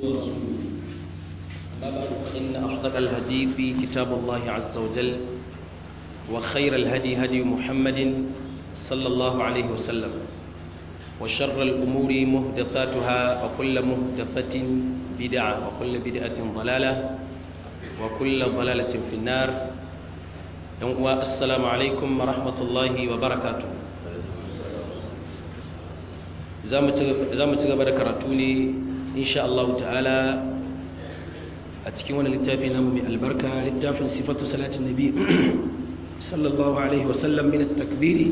أما بعد فإن أصدق الحديث كتاب الله عز وجل وخير الهدي هدي محمد صلى الله عليه وسلم وشر الأمور مهدفاتها وكل مهدفة بدعة وكل بدعة ضلالة وكل ضلالة في النار السلام عليكم ورحمة الله وبركاته za mu ci gaba da karatu ne insha Allah ta'ala a cikin wani littafi namu mai albarka littafin sifatu salatin nabi sallallahu alaihi wasallam min at-takbiri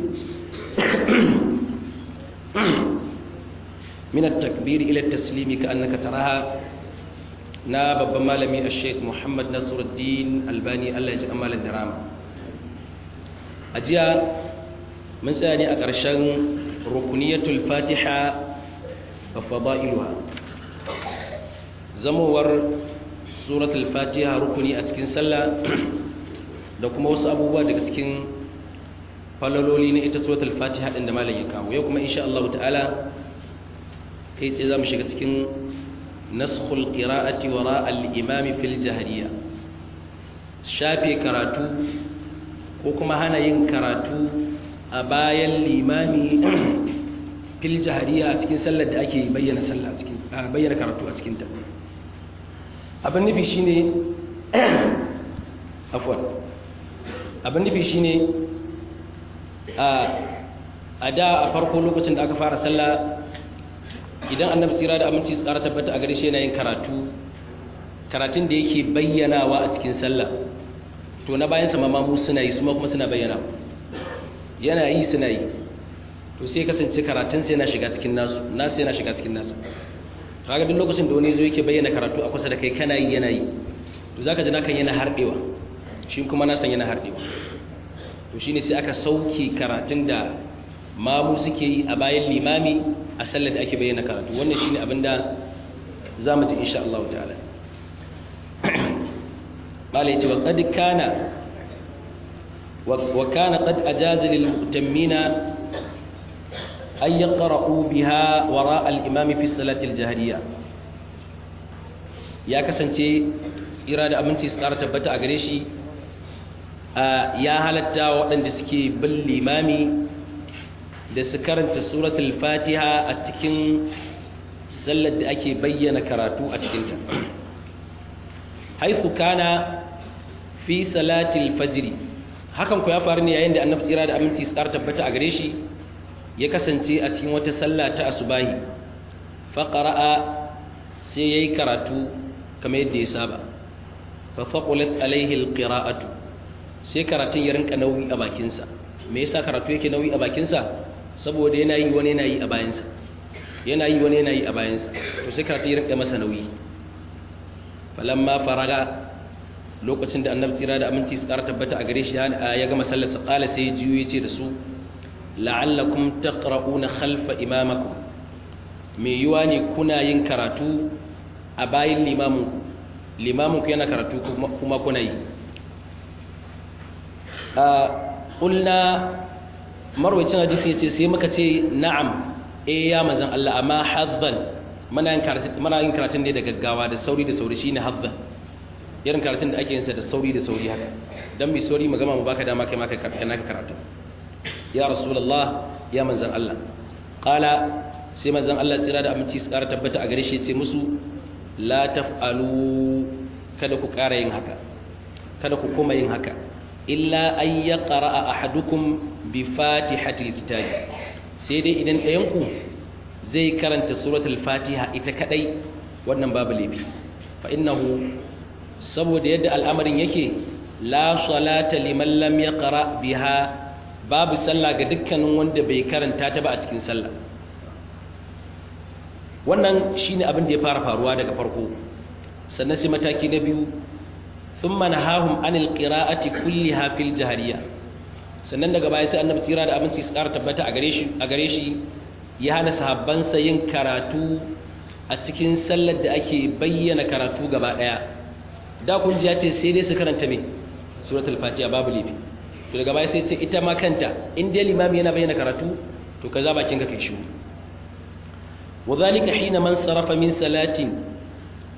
min at-takbiri ila at-taslimi ka annaka taraha na babban malami al-sheikh Muhammad Nasiruddin Albani Allah ya ji amalan da rama a jiya mun tsaya ne a ƙarshen rukuniyatul fatiha wa fada'iluha zamowar suratul fatiha rukuni a cikin sallah da kuma wasu abubuwa daga cikin falaloli na ita suratul fatiha din da malam ya kawo yau kuma insha Allah ta'ala kai tsaye zamu shiga cikin naskhul qira'ati wara al-imam fil jahriya shafe karatu ko kuma hana yin karatu a bayan limami fil jahariya a cikin sallar da ake bayyana sallah cikin bayyana karatu a cikin ta abin nufi shine afwan abin nufi shine a a da a farko lokacin da aka fara sallah idan annabi tsira da aminci tsara tabbata a gare shi yana yin karatu karatun da yake bayyanawa a cikin sallah to na bayan sama mamu suna yi su kuma suna bayyana yana yi suna yi to sai kasance karatun sai yana shiga cikin nasu nasu yana shiga cikin nasu kaga duk lokacin da wani zo yake bayyana karatu a kusa da kai kana yi yana yi to zaka ji nakan yana hardewa shi kuma na san yana hardewa to shine sai aka sauke karatun da mamu suke yi a bayan limami a sallar da ake bayyana karatu wannan shine abinda zamu ji insha Allah ta'ala قال يتي وقد كان وكان قد أجاز للمؤتمين أن يقرأوا بها وراء الإمام في الصلاة الجهرية يا كسنتي إرادة أمنتي سكارة تبتا أغريشي يا هلتا وأن دسكي بالإمام da su karanta suratul fatiha a cikin sallar da ake bayyana karatu a cikinta haifu kana fi salatil fajri hakan ku ya faru ne yayin da annabi tsira da aminci tsar tabbata a gare shi ya kasance a cikin wata sallah ta asubahi fa qara'a sai yayi karatu kamar yadda ya saba fa faqulat alaihi alqira'atu sai karatun ya rinka nauyi a bakin sa me yasa karatu yake nauyi a bakin sa saboda yana yi wani yana yi a bayan sa yana yi wani yana yi a bayan sa to sai karatu ya rinka masa nauyi falamma faraga lokacin da annabi tsira da aminci su ƙara tabbata a gare shi ya gama sallarsa ƙala sai ya jiyo ya ce da su la'allakum taqra'una khalfa imamakum me yiwa ne kuna yin karatu a bayan limamin limamin ku yana karatu kuma kuna yi a ƙulna marwacin hadisi ya ce sai muka ce na'am eh ya manzan Allah amma haddan muna yin karatun ne da gaggawa da sauri da sauri shine haddan irin karatun da ake yin sa da sauri da sauri haka dan mai sauri magama mu baka dama kai ma kai naka karatu ya rasulullah ya manzan Allah qala sai manzan Allah tsira da aminci tsara tabbata a gare shi yace musu la taf'alu kada ku ƙara yin haka kada ku kuma yin haka illa ay yaqra ahadukum bi fatihatil kitab sai dai idan ɗayan ku zai karanta suratul fatiha ita kadai wannan babu laifi fa innahu saboda yadda al'amarin yake la salata liman lam yaqra biha babu sallah ga dukkanin wanda bai karanta ta ba a cikin sallah wannan shine abin da ya fara faruwa daga farko sannan sai mataki na biyu thumma nahahum anil qira'ati kulliha fil jahriya sannan daga baya sai annabi tsira da abinci su ƙara tabbata a gare shi a gare shi ya hana sahabbansa yin karatu a cikin sallar da ake bayyana karatu gaba daya da kun ji ya ce sai dai su karanta me suratul fatiha babu lifi to daga baya sai ce ita ma kanta in dai limami yana bayyana karatu to kaza bakin ka kai shiru wadhalika hina man sarafa min salatin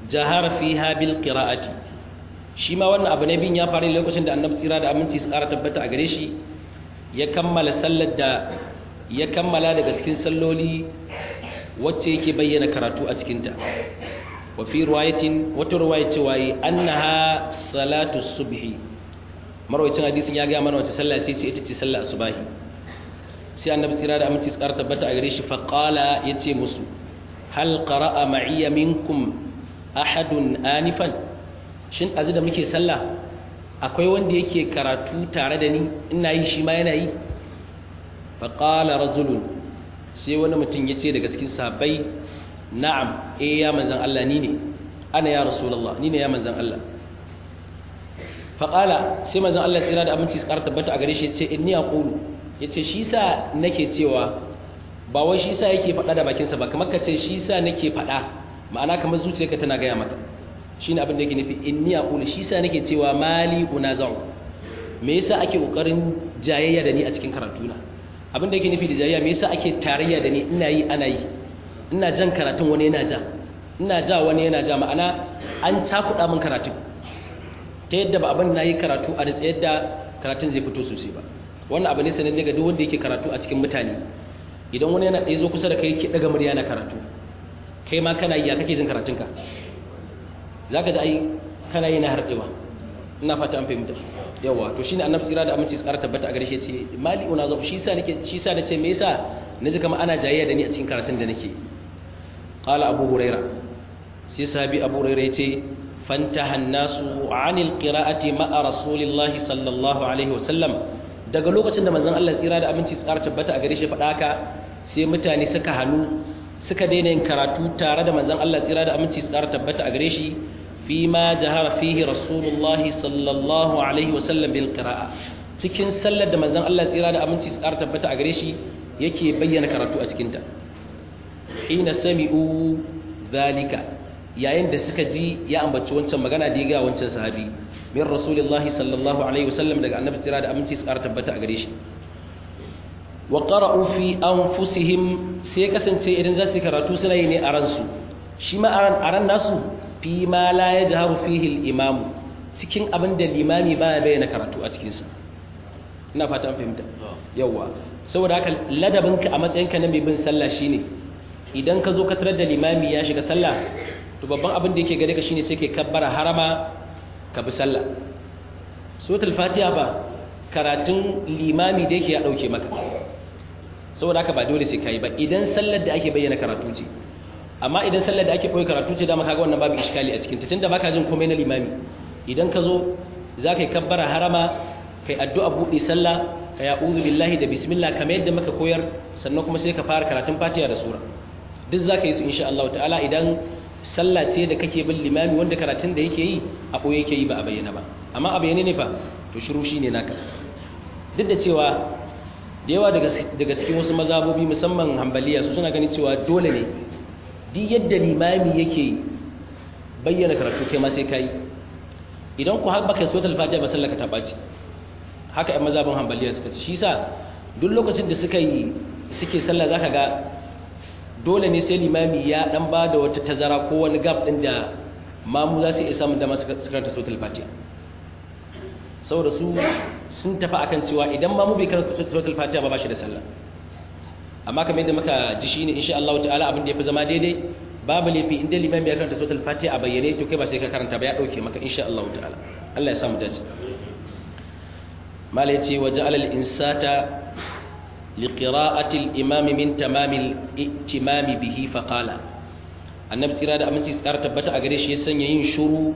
jahara fiha bil qira'ati shi ma wannan abu ne bin ya faru lokacin da annabi tsira da aminci su ƙara tabbata a gare shi ya kammala sallar da ya kammala daga cikin salloli wacce yake bayyana karatu a cikinta wa fi riwayatin wata riwaya cewa yi annaha salatu subhi marwayacin hadisin ya ga mana wace sallah ce ce ita ce sallar asubahi sai annabi tsira da aminci su ƙara tabbata a gare shi fa qala yace musu hal qara'a ma'iya minkum ahadun anifan shin azu da muke sallah akwai wanda yake karatu tare da ni ina yi shi ma yana yi faƙala rajulun sai wani mutum ya ce daga cikin sahabbai na'am eh ya manzan Allah ni ne ana ya rasulallah ni ne ya manzan Allah faƙala sai manzan Allah tsira da aminci su ƙara tabbata a gare shi ya ce inni aqulu ya ce shi sa nake cewa ba wai shi sa yake faɗa da bakinsa ba kamar ka ce shi sa nake faɗa ma'ana kamar zuciyarka tana gaya maka shine abin da yake nufi inni aqulu shi sa nake cewa mali unazau me yasa ake kokarin jayayya da ni a cikin karatuna abin da yake nufi da jayayya me yasa ake tarayya da ni ina yi ana yi ina jan karatun wani yana ja ina ja wani yana ja ma'ana an cakuɗa min karatun ta yadda ba abin na yi karatu a da yadda karatun zai fito sosai ba wannan abu ne sanin daga duk wanda yake karatu a cikin mutane idan wani yana ɗaya zo kusa da kai yake ɗaga murya na karatu kai ma kana yi ya kake jin karatunka za ka da ai kana yi na harɗewa ina fata an fahimta yawa to shine annabi tsira da aminci tsara tabbata a gare shi ce mali una zo shi sa nake shi sa nace me yasa naji kamar ana jayayya da ni a cikin karatun da nake qala abu huraira sai sahabi abu huraira yace fantaha an-nasu 'anil qira'ati ma'a rasulillahi sallallahu alaihi wasallam daga lokacin da manzon Allah tsira da aminci tsara tabbata a gare shi faɗa haka sai mutane suka hannu suka daina yin karatu tare da manzon Allah tsira da aminci tsara tabbata a gare shi fi ma jahara fihi rasulullahi sallallahu alaihi wasallam bil qira'a cikin sallar da manzon Allah tsira da aminci tsara tabbata a gare shi yake bayyana karatu a cikin ta hina sami'u zalika yayin da suka ji ya ambaci wancan magana da ya ga wancan sahabi min rasulullahi sallallahu alaihi wasallam daga annabi tsira da aminci tsara tabbata a gare shi wa qara'u fi anfusihim sai kasance idan za su karatu suna yi ne a ransu shi ma a ran nasu fi ma la yajharu fihi al-imam cikin abin da limami baya bayyana karatu a cikin sa ina fata an fahimta yawa saboda haka ladabinka a matsayinka na mai bin sallah shine idan ka zo ka tarar da limami ya shiga sallah to babban abin da yake gare ka shine sai kai kabbara harama ka bi sallah suratul fatiha ba karatun limami da yake ya dauke maka saboda haka ba dole sai kai ba idan sallar da ake bayyana karatu ce amma idan sallar da ake koyi karatu ce dama kaga wannan babu iskali a cikin ta tunda baka jin komai na limami idan ka zo za ka yi kabbara harama kai addu'a buɗe sallah ka ya'udhu billahi da bismillah kamar yadda muka koyar sannan kuma sai ka fara karatun fatiha da sura duk za ka yi su insha Allah ta'ala idan sallah ce da kake bin limami wanda karatun da yake yi a koyi yake yi ba a bayyana ba amma a bayyane ne fa to shiru shine naka duk da cewa da yawa daga cikin wasu mazabobi musamman hambaliya su suna ganin cewa dole ne duk yadda limami yake bayyana karatu kai ma sai kai idan ku har baka suratul fatiha ba sallaka ta baci haka ɗan mazabin hambaliya suka ce shi sa duk lokacin da suka yi suke sallah zaka ga dole ne sai limami ya dan ba da wata tazara ko wani gap din da mamu za su iya samun dama su karanta suratul fatiha saboda su sun tafi akan cewa idan mamu bai karanta suratul fatiha ba ba shi da sallah amma kamar yadda muka ji shine insha Allah ta'ala abin da yafi zama daidai babu laifi inda limami ya karanta suratul fatiha a bayyane to kai ba sai ka karanta ba ya dauke maka insha Allah ta'ala Allah ya samu dace mala yace wa ja'ala al-insata li qira'ati al-imam min tamam al-ihtimam bihi fa qala annabi tsira da aminci tsara tabbata a gare shi ya sanya yin shuru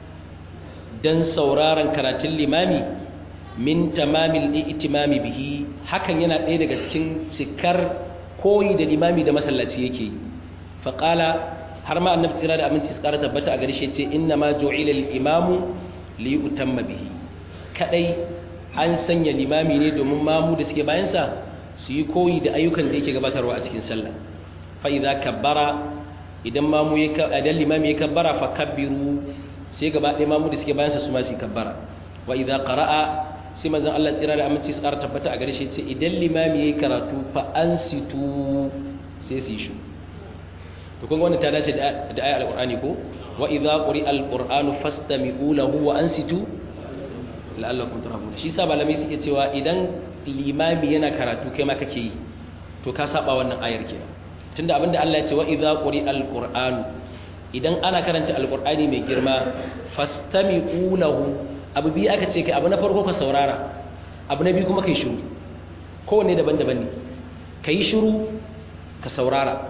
dan sauraron karatun limami min tamam al-ihtimam bihi hakan yana ɗaya daga cikin cikar koyi da limami da masallaci yake yi fa qala har ma annabi tsira da aminci tsara tabbata a gare shi ya ce inna ma ju'ila al-imamu li yutamma bihi kadai an sanya limami ne domin mamu da suke bayansa su yi koyi da ayyukan da yake gabatarwa a cikin sallah fa idza kabbara idan mamu ya idan limami ya kabbara fa kabbiru sai gaba ɗaya mamu da suke bayansa su ma su kabbara wa idza qara'a sai manzon Allah tsira da aminci tsara tabbata a gare shi ce idan limami ya karatu fa ansitu sai su yi shi to kun wannan ta dace da ayar alqur'ani ko wa idza quri'a alqur'anu fastami'u lahu wa ansitu la'allakum turhamun shi sa malamai suke cewa idan limami yana karatu kai ma kake yi to ka saba wannan ayar kenan tunda abinda Allah ya ce wa idza quri'a alqur'anu idan ana karanta alqur'ani mai girma fastami'u lahu abu bi aka ce kai abu na farko ka saurara abu na biyu kuma kai shiru kowanne daban-daban ne kai shiru ka saurara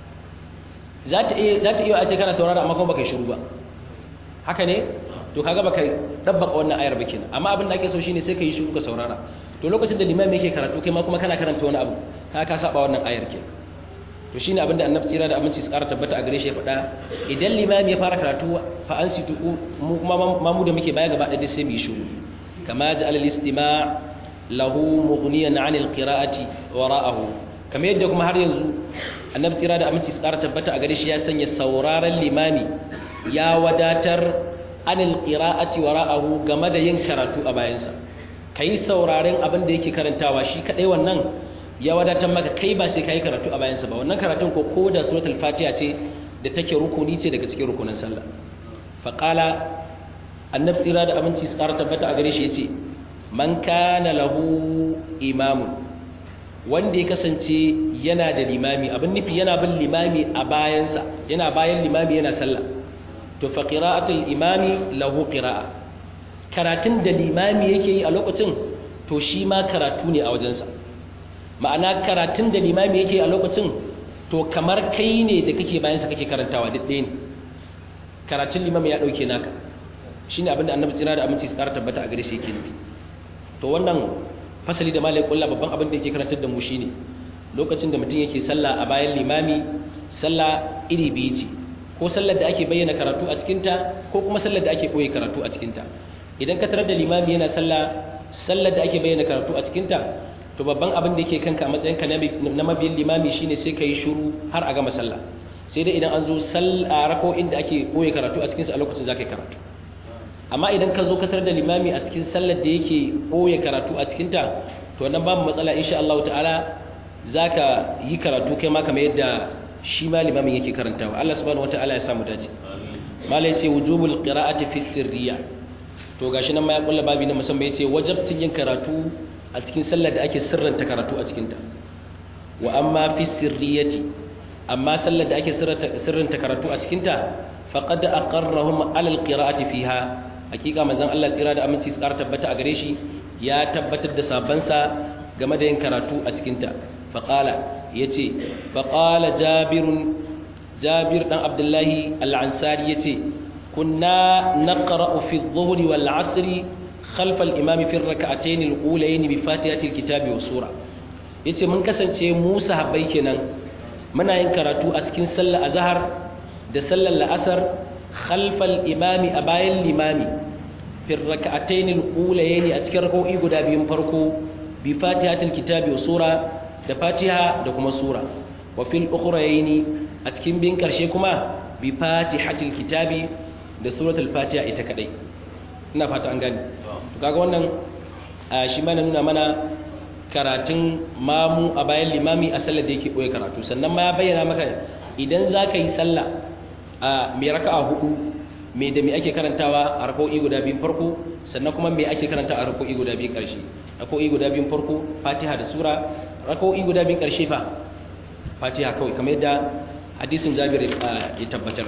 za ta iya ace kana saurara amma kuma baka yi shiru ba haka ne to kaga baka dabbaka wannan ayar ba kenan amma abin da ake so shine sai ka yi shiru ka saurara to lokacin da limami yake karatu kai ma kuma kana karanta wani abu ka ka saba wannan ayar kenan to shine abin da annabi tsira da aminci su ƙara tabbata a gare shi ya faɗa idan limami ya fara karatu fa an situ mu kuma mamu da muke baya gaba ɗaya sai mu yi shiru kama ja'ala al-istima' lahu mughniyan 'an al-qira'ati wara'ahu kamar yadda kuma har yanzu annabi tsira da aminci tsara tabbata a gare shi ya sanya sauraron limami ya wadatar anil qira'ati wara'ahu game da yin karatu a bayansa kai sauraren abin da yake karantawa shi kadai wannan ya wadatar maka kai ba sai kai karatu a bayansa ba wannan karatun ko ko da suratul fatiha ce da take rukuni ce daga cikin rukunin sallah fa qala annabi tsira da aminci tsara tabbata a gare shi yace man kana lahu imamun wanda ya kasance yana da limami abin nufi yana bin limami a bayansa yana bayan limami yana sallah to fa qira'atul imami lahu qira'a karatun da limami yake yi a lokacin to shi ma karatu ne a wajensa ma'ana karatun da limami yake a lokacin to kamar kai ne da kake bayansa kake karantawa duk ɗaya ne karatun limami ya ɗauke naka shine abin da annabi tsira da aminci su ƙara tabbata a gare shi yake nufi to wannan fasali da malai kulla babban abin da yake karantar da mu shine lokacin da mutum yake sallah a bayan limami sallah iri biyu ce ko sallar da ake bayyana karatu a cikinta ko kuma sallar da ake koyi karatu a cikinta idan ka tarar da limami yana sallah sallar da ake bayyana karatu a cikinta to babban abin da yake kanka a matsayin ka na mabiyin limami shine sai ka yi shiru har a gama sallah sai dai idan an zo sallah rako'in da ake koyi karatu a cikinsa a lokacin za ka yi karatu amma idan ka zo ka tarar da limami a cikin sallar da yake koyi karatu a cikinta to wannan babu matsala insha Allah ta'ala zaka yi karatu kai ma kamar yadda shi ma limamin yake karantawa Allah subhanahu wataala ya samu dace malai yace wujubul qira'ati fi sirriya to gashi nan ma ya kulla babi na musamman yace wajibcin yin karatu a cikin sallar da ake sirranta karatu a cikin ta wa amma fi sirriyati amma sallar da ake sirranta karatu a cikin ta faqad aqarrahum ala alqira'ati fiha hakika manzon Allah tsira da aminci su ƙara tabbata a gare shi ya tabbatar da sabansa game da yin karatu a cikin ta faqala ya ce faƙala jabir ɗan abdullahi al'ansari ya ce kunna na ƙara'u fi zuhuri wal asiri khalfal imami fi raka'atayn al-ulayn bi fatihatil kitabi wa sura yace mun kasance mu sahabbai kenan muna yin karatu a cikin sallar azhar da sallar la'asar khalfal imami a bayan limami fi raka'atayn al-ulayn a cikin rak'o'i guda biyun farko bi fatihatil kitabi wa sura da fatiha da kuma sura wa fil ukhrayni a cikin bin karshe kuma bi fatihatil kitabi da suratul fatiha ita kadai ina fata an gani to kaga wannan shi ma nuna mana karatun mamu a bayan limami a sallar da yake koyi karatu sannan ma ya bayyana maka idan zaka yi sallah a mai raka'a hudu me da me ake karantawa a rak'o'i guda biyun farko sannan kuma me ake karanta a rak'o'i guda biyun karshe rak'o'i guda biyun farko fatiha da sura rak'o'i guda biyun karshe fa fatiha kawai kamar yadda hadisin jabir ya tabbatar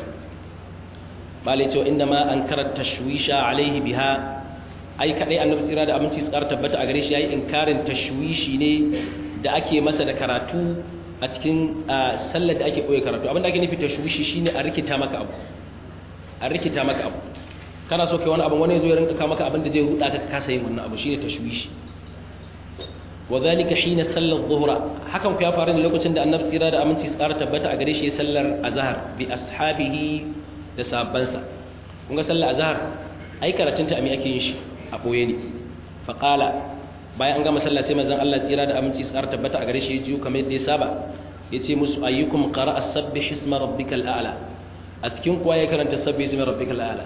malai cewa inda ma an karanta tashwisha alaihi biha ai kadai annabi tsira da aminci su tabbata a gare shi yayi inkarin tashwishi ne da ake masa da karatu a cikin sallar da ake koyi karatu abinda ake nufi tashwishi shine a rikita maka abu a rikita maka abu kana so kai wani abu wani yazo ya rinka ka maka abin da zai huda ka kasa yin wannan abu shine tashwishi wadhalika hina sallar dhuhra hakan ku ya faru ne lokacin da annabi tsira da aminci su tabbata a gare shi sallar azhar bi ashabihi da sahabbansa kun ga sallar azhar ai karatun ta ami ake yin shi a boye ne fa qala bayan an gama sallah sai manzon Allah tsira da aminci su tabbata a gare shi ya jiyo kamar yadda ya saba yace musu ayyukum qara'a sabbih isma rabbikal a'la a cikin kuwa ya karanta sabbi ismi rabbikal a'la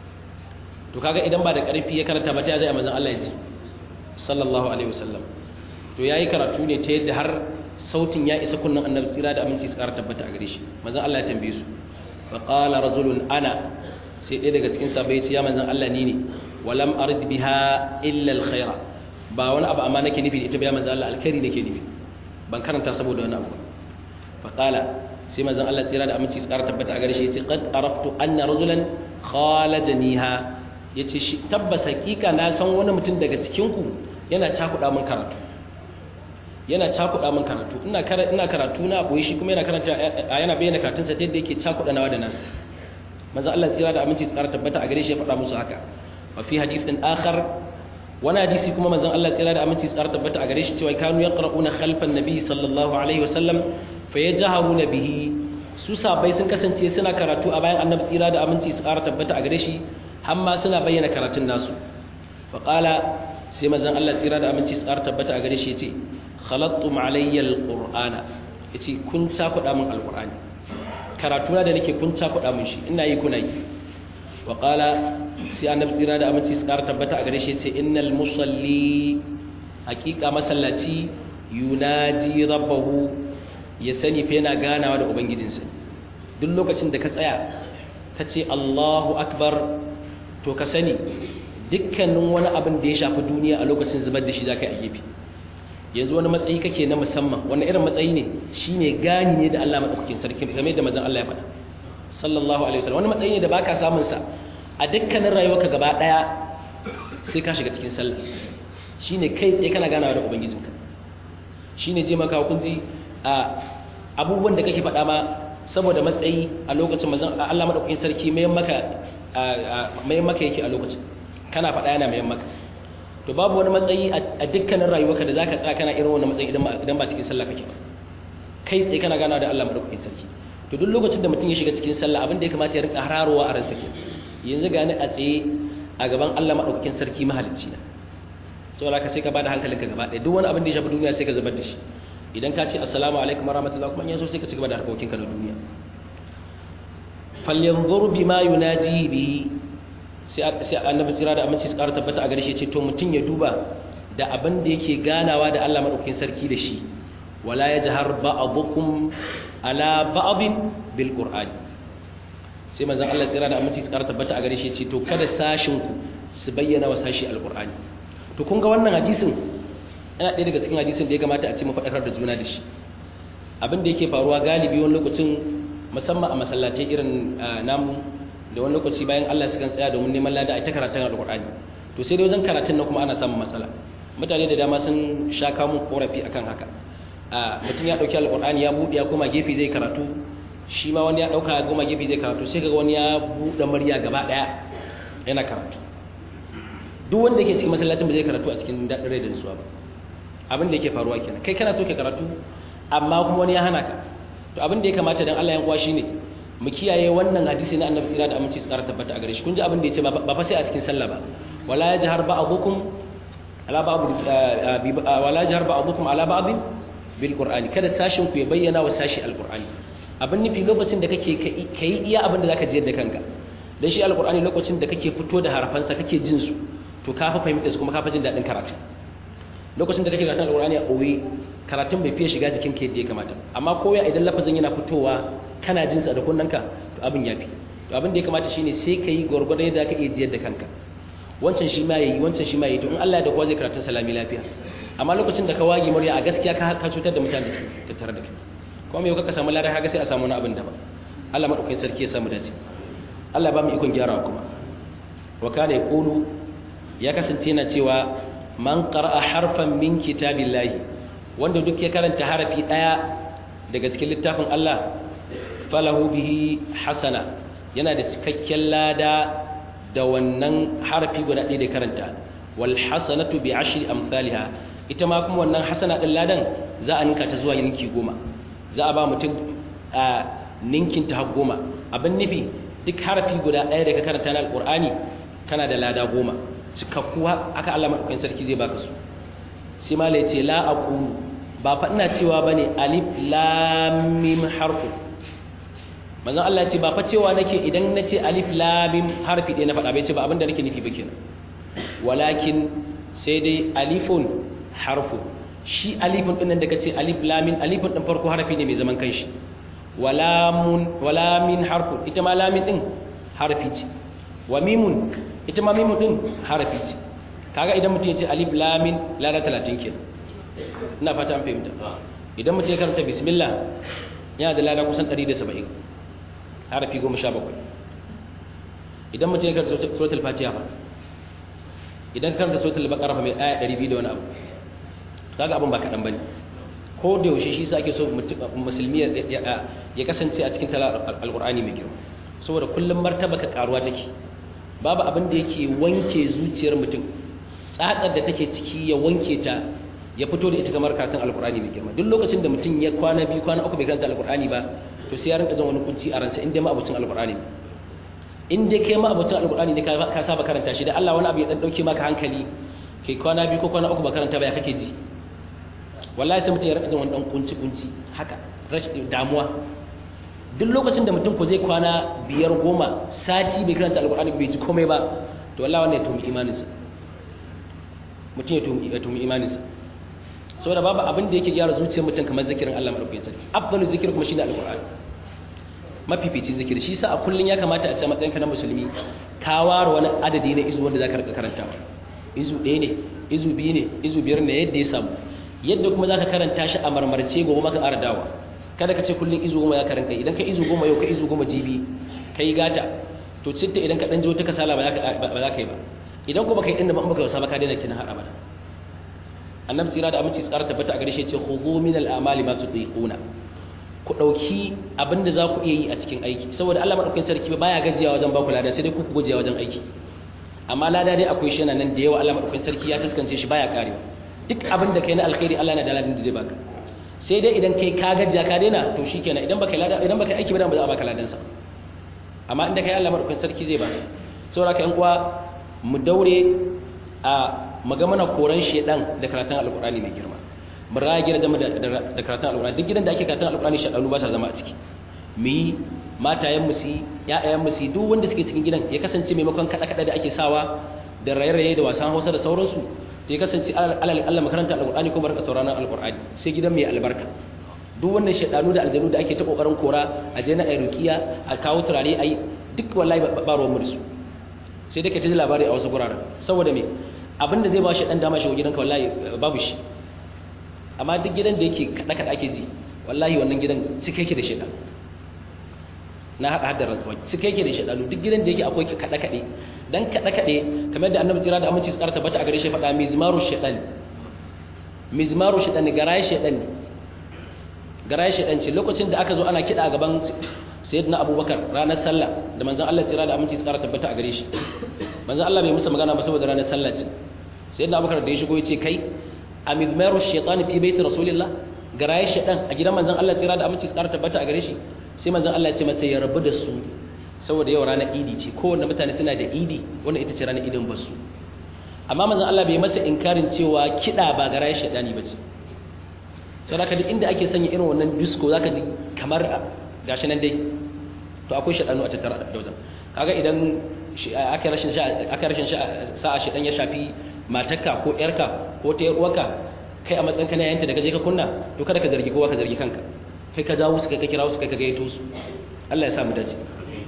to kaga idan ba da karfi ya karanta ba ta zai manzon Allah ya ji sallallahu alaihi wasallam to yayi karatu ne ta yadda har sautin ya isa kunnan annabi tsira da aminci su ƙara tabbata a gare shi manzon Allah ya tambaye su fa qala rajulun ana sai ɗaya daga cikin sahabbai ya ce ya manzon Allah ni ne walam arid biha illa alkhaira ba wani abu amma nake nufi da ita ba ya manzon Allah alkhairi nake nufi ban karanta saboda wani abu fa qala sai manzon Allah tsira da aminci su ƙara tabbata a gare shi ya ce qad araftu anna rajulan khalajaniha yace shi tabbas hakika na san wani mutum daga cikin ku yana cakuɗa min karatu yana cakuɗa min karatu ina ina karatu na boye shi kuma yana karanta yana bayyana karatun sa yadda yake cakuɗa nawa da nasu manzo Allah tsira da aminci tsara tabbata a gare shi ya faɗa musu haka wa fi hadithin akhar wani hadisi kuma manzon Allah tsira da aminci tsara tabbata a gare shi cewa kanu yaqra'una khalfan nabi sallallahu alaihi wasallam fa yajharuna bihi su sabai sun kasance suna karatu a bayan annabi tsira da aminci tsara tabbata a gare shi har ma suna bayyana karatun nasu fa qala sai manzon Allah tsira da aminci tsara tabbata a gare shi yace khalattum alayya alqur'ana yace kun cakuɗa min alqur'ani karatu na da nake kun cakuɗa min shi ina yi kuna yi wa qala sai annabi tsira da aminci tsara tabbata a gare shi yace innal musalli haqiqa masallaci yunaji rabbahu ya sani fa yana ganawa da ubangijinsa duk lokacin da ka tsaya ka ce Allahu akbar to ka sani dukkanin wani abin da ya shafi duniya a lokacin zubar da shi za ka yi a gefe yanzu wani matsayi kake na musamman wani irin matsayi ne shi ne gani ne da Allah maɗaukakin sarki game da mazan Allah ya faɗa sallallahu alaihi wasallam wani matsayi ne da baka samun sa a dukkanin rayuwarka gaba ɗaya sai ka shiga cikin sallah shine kai tsaye kana ganawa da ubangijinka shine je maka hukunci a abubuwan da kake faɗa ma saboda matsayi a lokacin mazan Allah maɗaukakin sarki mayan maka mayan maka yake a lokacin kana faɗa yana mayan maka to babu wani matsayi a dukkanin rayuwarka da zaka tsaya kana irin wannan matsayi idan ba cikin sallah kake ba kai tsaye kana gana da Allah madaukakin sarki to duk lokacin da mutum ya shiga cikin sallah abin da ya kamata ya rinka hararowa a ransa yanzu ga ni a tsaye a gaban Allah madaukakin sarki mahalicci na saboda ka sai ka bada hankalinka gaba ɗaya duk wani abin da ya shafi duniya sai ka zubar da shi idan ka ce assalamu alaikum warahmatullahi kuma yanzu sai ka cigaba da harkokinka na duniya falyanzur bima yunaji bihi sai annabi tsira da aminci tsara tabbata a gare shi ce to mutum ya duba da abin da yake ganawa da Allah madaukakin sarki da shi wala yajhar ba'dukum ala ba'din bil qur'an sai manzon Allah tsira da aminci tsara tabbata a gare shi ce to kada sashin ku su bayyana wa sashi alqur'ani to kun ga wannan hadisin yana ɗaya daga cikin hadisin da ya kamata a ce mu faɗakar da juna da shi abin da yake faruwa galibi wani lokacin musamman a masallatai irin namu da wani lokaci bayan Allah sukan tsaya domin neman lada a ta karatun alƙur'ani to sai dai wajen karatun na kuma ana samun matsala mutane da dama sun sha kamun korafi akan haka mutum ya ɗauki alƙur'ani ya buɗe ya koma gefe zai karatu shi ma wani ya ɗauka ya koma gefe zai karatu sai kaga wani ya buɗe murya gaba ɗaya yana karatu duk wanda yake cikin masallacin ba zai karatu a cikin daɗin rai da nutsuwa ba abin da yake faruwa kenan kai kana so ka karatu amma kuma wani ya hana ka to abin da ya kamata dan Allah ya kwa shine mu kiyaye wannan hadisi na annabi tsira da aminci tsara tabbata a gare shi kun ji abin da yace ba fa sai a cikin sallah ba wala yajhar ba'dukum ala ba'd wala yajhar ba'dukum ala ba'd bil qur'ani kada sashin ku ya bayyana wa sashi alqur'ani abin nufi lokacin da kake kai iya abin da zaka ji da kanka dan shi alqur'ani lokacin da kake fito da harafansa kake jin su to ka fa fahimta su kuma ka fa jin dadin karatu lokacin da kake karatun alqur'ani a koyi karatun bai fiye shiga jikin ka yadda ya kamata amma koya idan lafazin yana fitowa kana jin sa da kunnanka to abin yafi to abin da ya kamata shine sai ka yi gwargwado yadda ka iya jiyar da kanka wancan shi ma yayi wancan shi ma yayi to in Allah ya da kowa zai karatun salami lafiya amma lokacin da ka wage murya a gaskiya ka ka cutar da mutane da ke tare da kai kuma yau ka samu larai haka sai a samu wani abin daban Allah madaukakin sarki ya samu dace Allah ba mu ikon gyarawa kuma wa kana yaqulu ya kasance yana cewa man qara'a harfan min kitabillahi wanda duk ya karanta harafi daya daga cikin littafin Allah falahu bihi hasana yana da cikakken lada da wannan harafi guda ɗaya da karanta wal hasanatu bi ashri amsalha ita ma kuma wannan hasana din ladan za a ninka ta zuwa ninki goma za a ba mutum a ninkin ta har goma abin nufi duk harafi guda ɗaya da ka karanta na alqur'ani kana da lada goma cikakku aka Allah madaukakin sarki zai baka su sai ma ce la aqulu ba fa ina cewa bane alif lam mim harfu manzon Allah ce ba fa cewa nake idan nace alif lam mim harfi ɗaya na faɗa bai ce ba abinda nake nufi ba kenan walakin sai dai alifun harfu shi alifin din nan da kace alif lamin alifin din farko harafi ne mai zaman kanshi walamun walamin harfu ita ma lamin din harafi ce wa mimun ita ma mimun din harafi ce kaga idan mutum ya ce alif lamin lada 30 kenan ina fata an fahimta idan mutum ya karanta bismillah yana da lada kusan 170 harafi 17 idan mutum ya karanta suratul fatiha fa idan karanta suratul baqara fa mai aya 200 da wani abu kaga abin ba kadan bane ko da yaushe shi sa ake so musulmi ya kasance a cikin tala alqur'ani mai girma saboda kullum martaba ka karuwa take babu abin da yake wanke zuciyar mutum tsatsar da take ciki ya wanke ta ya fito da ita kamar karatun alqur'ani mai girma duk lokacin da mutum ya kwana biyu kwana uku bai karanta alqur'ani ba to sai ya rinka jin wani kunci a ransa inda ma abucin alqur'ani in dai kai ma abucin alqur'ani ne ka saba karanta shi da Allah wani abu ya dan dauke maka hankali kai kwana biyu ko kwana uku ba karanta ba ya kake ji wallahi sai mutum ya rika wani dan kunci kunci haka rashin damuwa duk lokacin da mutum ko zai kwana biyar goma sati bai karanta alkur'ani bai ji komai ba to wallahi wannan ya tumi imaninsa mutum ya tumi ya tumi imaninsa saboda babu abin da yake gyara zuciyar mutum kamar zikirin Allah madaukakin sarki afdalu zikir kuma shine alkur'ani mafificin zikir shi yasa a kullun ya kamata a ce matsayinka na musulmi ka ware wani adadi na izu wanda zaka rika karantawa izu ɗaya ne izu biyu ne izu biyar ne yadda ya samu yadda kuma za ka karanta shi a marmarce gobe maka ƙara dawa kada ka ce kullum izu goma ya karanta idan ka izu goma yau ka izu goma jibi ka yi gata to citta idan ka ɗan jo ta kasala ba za ka yi ba idan kuma ka yi ɗin da ba ka wasa ba ka daina kina har abada annabi tsira da aminci tsara tabbata a gare shi ce khudhu min al-amali ma tutiquna ku dauki abinda za ku iya yi a cikin aiki saboda Allah madaukakin sarki baya gajiya wajen ba ku lada sai dai ku gajiya wajen aiki amma lada dai akwai shi nan da yawa Allah madaukakin sarki ya taskance shi baya karewa duk abin da kai na alkhairi Allah na da ladin da zai baka sai dai idan kai ka gajiya ka daina to shikenan idan baka lada idan baka aiki ba ba za a baka ladan sa amma inda kai Allah madaukakin sarki zai baka saboda ka yan uwa mu daure a maga mana koran shedan da karatun alqur'ani mai girma mu rage da da karatun alqur'ani duk gidan da ake karatun alqur'ani shedanu ba sa zama a ciki mu yi matayen mu su ƴaƴayen mu su duk wanda suke cikin gidan ya kasance maimakon kada kada da ake sawa da raye-raye da wasan Hausa da sauransu sai kasance alal Allah makaranta alqur'ani ko barka sauraron alqur'ani sai gidan mai albarka duk wannan shedanu da aljanu da ake ta kokarin kora a je na ayrukiya a kawo turare ai duk wallahi ba ruwan mursu sai dai ka ji labari a wasu guraren saboda me abinda zai ba shi dan dama shi gidanka wallahi babu shi amma duk gidan da yake kada kada ake ji wallahi wannan gidan cike yake da shedanu na hada hadda rantsuwa cike yake da shedanu duk gidan da yake akwai kada kade dan kada kade kamar da annabi tsira da aminci tsara tabbata a gare shi faɗa mizmaru shaytan mizmaru shaytan garaye shaytan garaye shaytan ce lokacin da aka zo ana kida a gaban sayyidina abubakar ranar sallah da manzon Allah tsira da aminci tsara tabbata a gare shi manzon Allah bai musa magana ba saboda ranar sallah ce sayyidina abubakar da ya shigo ya ce kai a mizmaru shaytan fi baiti rasulillah garaye shaytan a gidan manzon Allah tsira da aminci tsara tabbata a gare shi sai manzon Allah ya ce masa ya rabu da su saboda yau ranar idi ce kowanne mutane suna da idi wanda ita ce ranar idin basu amma manzon Allah bai masa inkarin cewa kiɗa ba gara ya shaɗani ba ce sau da duk inda ake sanya irin wannan disco za ka ji kamar gashi nan dai to akwai shaɗanu a tattara da wajen kaga idan aka rashin sa'a shaɗan ya shafi matarka ko ƴarka ko ta uwarka kai a matsayin kana yanta da ka je ka kunna to kada ka zargi kowa ka zargi kanka kai ka jawo su kai ka kira su kai ka gaito su Allah ya sa mu dace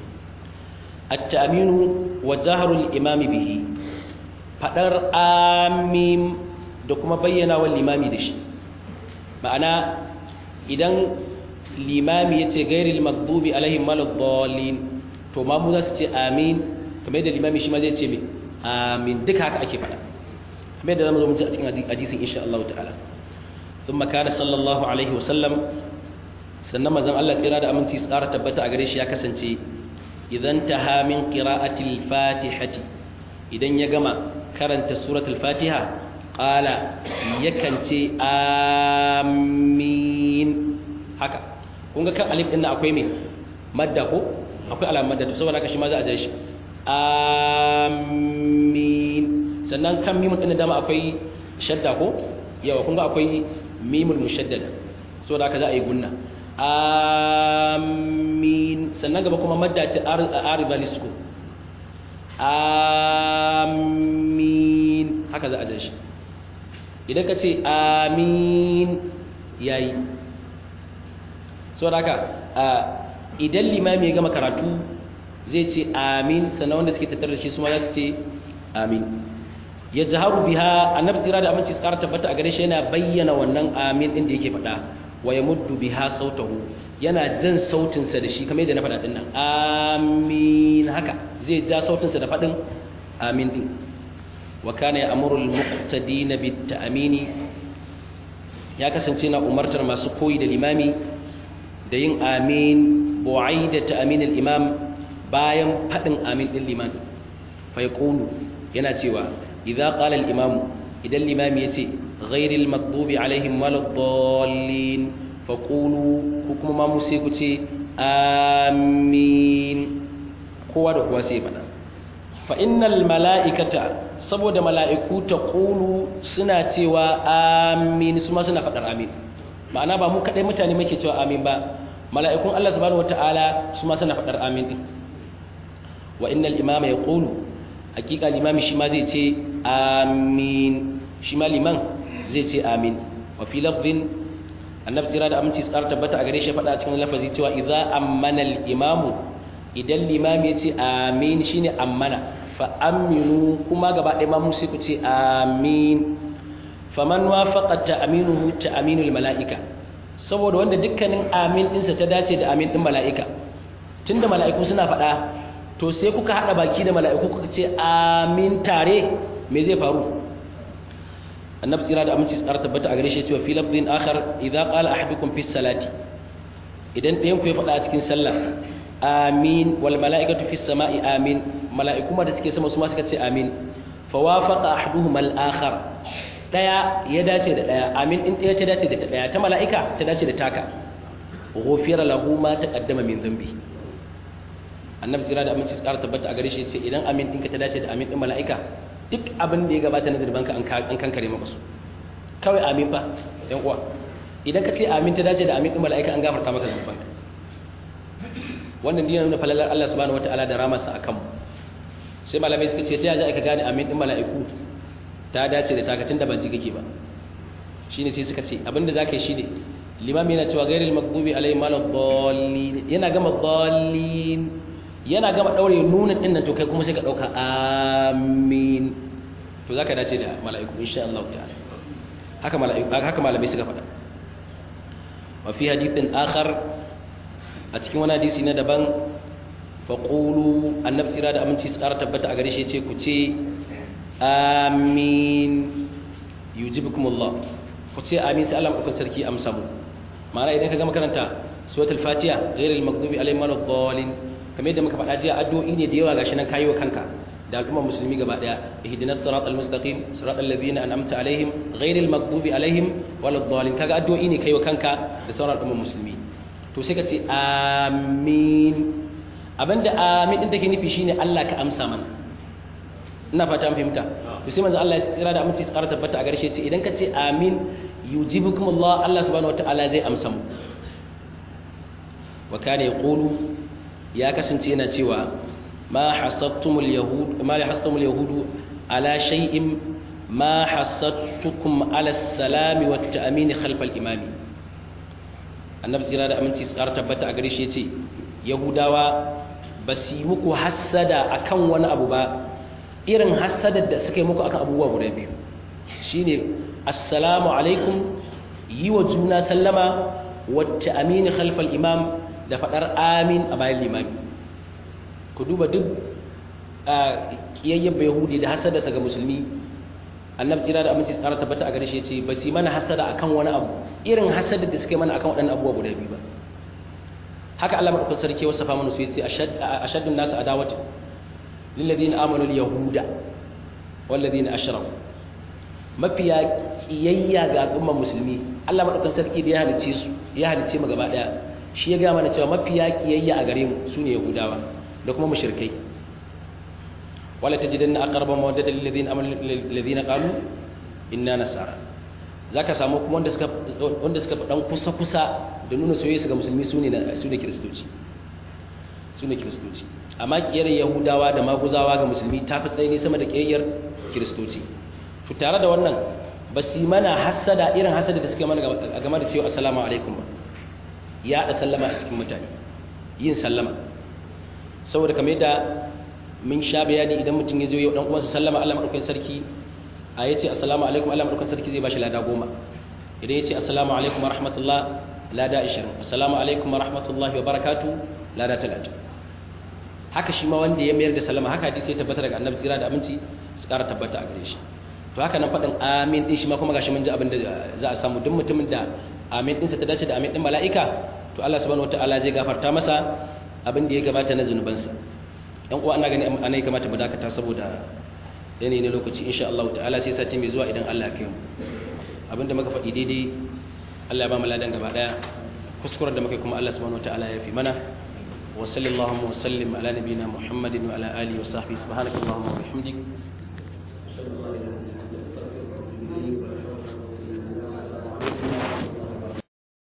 التأمين وجهر الإمام به فدر آمين da kuma bayyana wa limami da shi ma'ana idan limami ya ce gairil magdubi alaihim maladdallin to ma mu za su ce amin kamar yadda limami shi ma zai ce mai amin duka haka ake faɗa kamar yadda zamu zo mu ji a cikin hadisin insha Allah ta'ala thumma kana sallallahu alaihi wasallam sannan manzon Allah tsira da aminci tsara tabbata a gare shi ya kasance idan taha min qira'atil fatihati idan ya gama karanta suratul fatiha qala yakan ce amin haka kun ga kan alif din akwai me madda ko akwai alamar madda to saboda haka shi ma za a ja shi amin sannan kan mimun din dama akwai shadda ko yawa kun ga akwai mimul mushaddada saboda haka za a yi gunna amin sannan gaba kuma madda ce ariba lisko amin haka za a jan shi idan ka ce amin yayi saboda haka idan limami ya gama karatu zai ce amin sannan wanda suke tattare da shi su ma za su ce amin ya jaharu biha annabi tsira da aminci tsara tabbata a gare shi yana bayyana wannan amin din da yake faɗa wa ya muddu biha sautahu yana jan sautinsa da shi kamar yadda na faɗa din nan amin haka zai ja sautinsa da faɗin amin din wa kana ya amuru al-muqtadina bit ta'mini ya kasance na umartar masu koyi da limami da yin amin bu'aida ta'min al-imam bayan faɗin amin din liman fa yaqulu yana cewa idza qala al-imam idan limami yace ghayril maghdubi alaihim waladdallin faqulu ko kuma ma sai ku ce amin kowa da kowa sai faɗa fa innal mala'ikata saboda mala'iku ta qulu suna cewa amin su ma suna faɗar amin ma'ana ba mu kadai mutane muke cewa amin ba mala'ikun Allah subhanahu wataala su ma suna faɗar amin din wa innal imama yaqulu hakika limami shi ma zai ce amin shi ma liman zai ce amin wa fi lafzin annabi tsira da aminci tsara tabbata a gare shi faɗa a cikin lafazi cewa idza ammana al-imamu idan limami ya ce amin shine ammana fa aminu kuma gaba ɗaya ma musu ku ce amin faman wafaqa ta'minuhu ta'minul mala'ika saboda wanda dukkanin amin ɗinsa ta dace da amin ɗin mala'ika tunda mala'iku suna faɗa to sai kuka haɗa baki da mala'iku kuka ce amin tare me zai faru annabi tsira da aminci tsara tabbata a gare shi cewa fi lafzin akhar idza qala ahadukum fi salati idan ɗayan ku ya faɗa a cikin sallah amin wal mala'ikatu fi sama'i amin mala'iku ma da suke sama su ma suka ce amin fa wafaqa ahaduhum al akhar daya ya dace da daya amin din daya ta dace da ta daya ta mala'ika ta dace da taka ghufira lahu ma taqaddama min dhanbi annabi tsira da aminci tsara tabbata a gare shi ce idan amin ɗinka ta dace da amin ɗin mala'ika duk abin da ya gabata na zirbanka an kankare maka su kawai amin fa yan uwa idan ka ce amin ta dace da amin ɗin mala'ika an gafarta maka zirbanka wannan dina nuna falalar Allah subhanahu wataala da ramarsa a kanmu sai malamai suka ce ta yaja aka gane amin ɗin mala'iku ta dace da takatun da ban ji kake ba shine sai suka ce abinda za ka yi shine limam yana cewa gairil magdubi alaihi malad dallin yana gama dallin yana gama daure nunin din nan to kai kuma sai ka dauka amin to zaka dace da mala'iku insha Allah ta'ala haka mala'iku haka malamai suka faɗa wa fi hadithin akhar a cikin wani hadisi na daban fa qulu annabi sira da aminci tsara tabbata a gare shi yace ku ce amin yujibukumullah ku ce amin sai Allah madaukakin sarki amsa mu ma'ana idan ka gama karanta suratul fatiha ghairil maghdubi alaihim waladdallin kamar yadda muka faɗa jiya addu'o'i ne da yawa gashi nan kayi wa kanka da al'ummar musulmi gaba daya ihdinas siratal mustaqim siratal ladzina an'amta alaihim ghairil maghdubi alaihim waladdallin kaga addu'o'i ne kai wa kanka da sauran al'ummar musulmi to sai ka ce amin abinda amin din take nufi shine Allah ka amsa mana ina fata an fahimta to sai manzo Allah ya tsira da aminci tsara tabbata a garshe ce idan ka ce amin yujibukumullah Allah subhanahu wataala zai amsa mu wa kana yaqulu ya kasance yana cewa ma hasattumul yahud ma hasattumul yahudu ala shay'in ma hasattukum ala salami wat ta'min khalf al imam annabi tsira da aminci tsara tabbata a gare shi yace yahudawa ba su yi muku hassada akan wani abu ba irin hassadar da suka yi muku akan abubuwa guda biyu shine assalamu alaikum yi wa juna sallama wacce amini khalfal imam da faɗar amin a bayan limami ku duba duk ƙiyayyen yahudi da hasadarsa ga musulmi annabi tsira da aminci tsara tabbata a gare shi ce ba su mana hasada akan wani abu irin hasadar da suka yi mana akan waɗannan abubuwa guda biyu ba haka Allah madaukakin sarki wasa fa mana su yace ashaddun nasu adawati lil ladina amanu al yahuda wal ladina ashraku mafiya kiyayya ga al'ummar musulmi Allah madaukakin sarki da ya halice su ya halice mu gaba daya shi ya ga mana cewa mafiya kiyayya a gare mu sune yahudawa da kuma mushrikai wala tajidanna aqraba mawaddata lil ladina amanu lil ladina qalu inna nasara zaka samu kuma wanda suka wanda suka dan kusa kusa da nuna soyayya su ga musulmi sune sune kristoci sune kristoci amma kiyar yahudawa da maguzawa ga musulmi ta fi tsaye sama da kiyayyar kristoci to tare da wannan ba su mana hasada irin hasada da suke mana game da cewa assalamu alaikum ba ya da sallama a cikin mutane yin sallama saboda kamar yadda mun sha bayani idan mutum ya zo yau dan uwansa sallama Allah madaukakin sarki a yace assalamu alaikum Allah madaukakin sarki zai bashi lada goma idan yace assalamu alaikum wa rahmatullah lada 20 assalamu alaikum wa rahmatullahi wa barakatuh lada 30 haka shi ma wanda ya mayar da sallama haka hadisi ya tabbata daga annabi tsira da aminci su ƙara tabbata a gare shi to haka nan faɗin amin din shi ma kuma gashi mun ji abin da za a samu duk mutumin da amin ɗinsa ta dace da amin ɗin mala'ika to Allah subhanahu wataala zai gafarta masa abin da ya gabata na zunubansa yan uwa ana gani ana ya kamata mu dakata saboda yanayi na lokaci insha Allah ta'ala sai sati mai zuwa idan Allah ya kai mu abinda muka faɗi daidai Allah ya ba mu ladan gaba daya kuskuren da muka kuma Allah subhanahu wataala ya fi mana wa sallallahu wa sallim ala nabiyyina muhammadin wa ala alihi wa sahbihi subhanakallahumma wa bihamdik